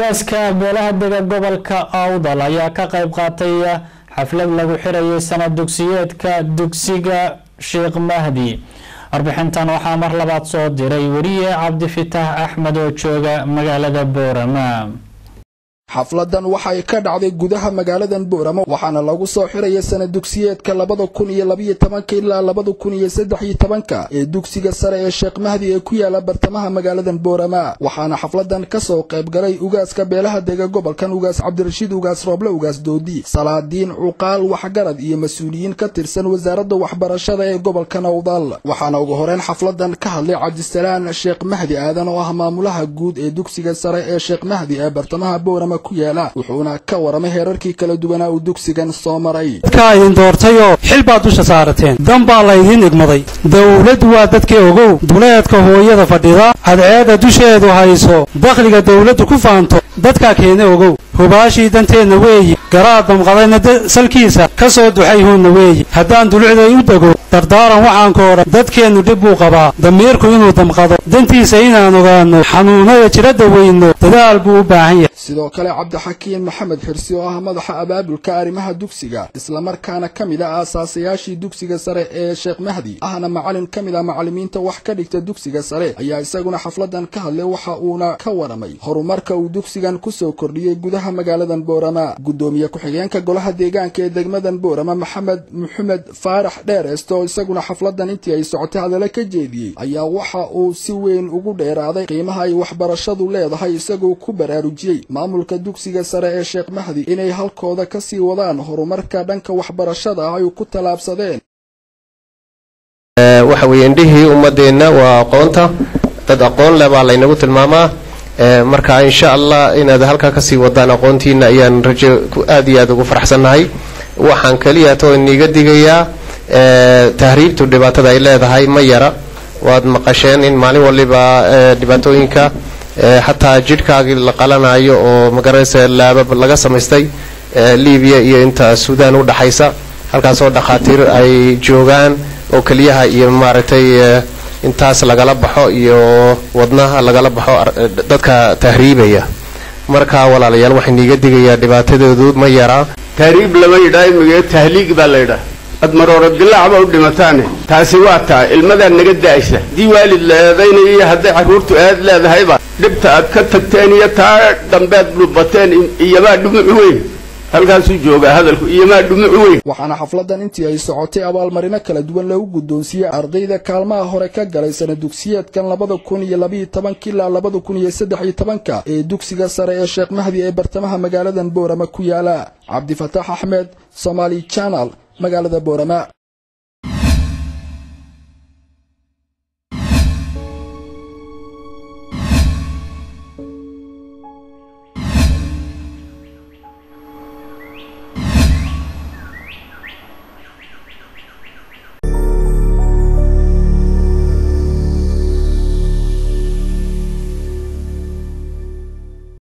ugaaska beelaha dega gobolka awdal ayaa ka qayb qaatay xaflad lagu xirayay sanad dugsiyeedka dugsiga sheekh mahdi warbixintan waxaa mar labaad soo diray weriye cabdifitaax axmed oo jooga magaalada boorama xafladan waxay ka dhacday gudaha magaaladan booramo waxaana lagu soo xiraya sanad dugsiyeedka labada kun iyo labiyo tobanka ilaa labada kun iyo saddex iyo tobanka ee dugsiga sare ee sheekh mahdi ee ku yaala bartamaha magaaladan boorama waxaana xafladan kasoo qayb galay ugaaska beelaha dega gobolkan ugaas cabdirashiid ugaas rooble ugaas doodi salaadiin cuqaal waxgarad iyo mas-uuliyiin ka tirsan wasaaradda waxbarashada ee gobolkan awdal waxaana ugu horeyn xafladan ka hadlay cabdisalaan sheekh mahdi aadan oo ah maamulaha guud ee dugsiga sare ee sheekh mahdi ee bartamaha boorama ku yaala wuxuuna ka waramay heerarkii kala duwanaa uu dugsigan soo maray dadkaa idin doortayoo xil baad dusha saarateen dan baa laydiin igmaday dawladdu waa dadkii ogow duleedka hooyada fadhida cadceedda dusheedu hayso dakhliga dawladdu ku faanto dadkaa keena ogow hubaashii danteenna weeyi garaad damqadayna salkiisa ka soo duxay huunna weeyi haddaan dulucday u dego dardaaran waxaan ka odhan dadkeennu dhib buu qabaa damiirku inuu damqado dantiisa inaan ogaanno xanuunnada jira daweyno dadaal buu u baahan yahay sidoo kale cabdixakiin maxamed xirsi oo ah madaxa abaabulka arrimaha dugsiga islamarkaana ka mid ah aasaasayaashii dugsiga sare ee sheekh mahdi ahna macalin ka mid ah macallimiinta wax ka dhigta dugsiga sare ayaa isaguna xafladan ka hadlay waxa uuna ka waramay horumarka uu dugsigan kusoo kordhiyey gudaha magaaladan boorama guddoomiye ku-xigeenka golaha deegaanka ee degmadan boorama maxamed maxamed faarax dheerest oo isaguna xafladan intii ay socotay hadalla ka jeediyey ayaa waxa uu si weyn ugu dheeraaday qiimaha ay waxbarashadu leedahay isagoo ku baraarujiyey maamulka dugsiga sare ee sheekh mahdi inay halkooda ka sii wadaan horumarka dhanka waxbarashada ah ay ku tallaabsadeen waxa weeye indhihii ummadeenna waa aqoonta dad aqoon leh baa laynagu tilmaamaa marka insha allah inaad halkaa kasii wadaan aqoontiina ayaan rajo aad iyo aad ugu faraxsannahay waxaan keliya too iniga digayaa tahriibtu dhibaatada ay leedahay ma yara waad maqasheen in maalin waliba dhibaatooyinka xataa jidhkaagii la qalanayo oo magaranaysa laabab laga samaystay libiya iyo inta suudaan u dhaxaysa halkaasoo dhakhaatiir ay joogaan oo keliyaha iyo maaragtay intaas lagala baxo iyo wadnaha lagala baxo dadka tahriibaya marka walaalayaal waxay niiga digayaa dhibaatadoodu ma yaraa tahriib lama yidhaa imige tahliig baa la yidhaa ad maroora dilaacba u dhimataane taasi waa taa ilmadaa naga daaysa haddii waalid la eedaynayo iyo hadday carruurtu eed leedahayba dhibta aad ka tagteen iyo taa dambeed dhubateen iyomaa dhumuc weyn halkaasuu joogaa hadalku iyomaa dhumuc weyn waxaana xafladan intii ay socotay abaalmarino kala duwan lagu guddoonsiiyey ardayda kaalmaha hore ka galay sana dugsiyeedkan labada kun iyo labiyo tobanka ilaa labada kun iyo saddex iyo tobanka ee dugsiga sare ee sheekh mahdi ee bartamaha magaaladan boorama ku yaala cabdifataax axmed somaali janal magaalada boorama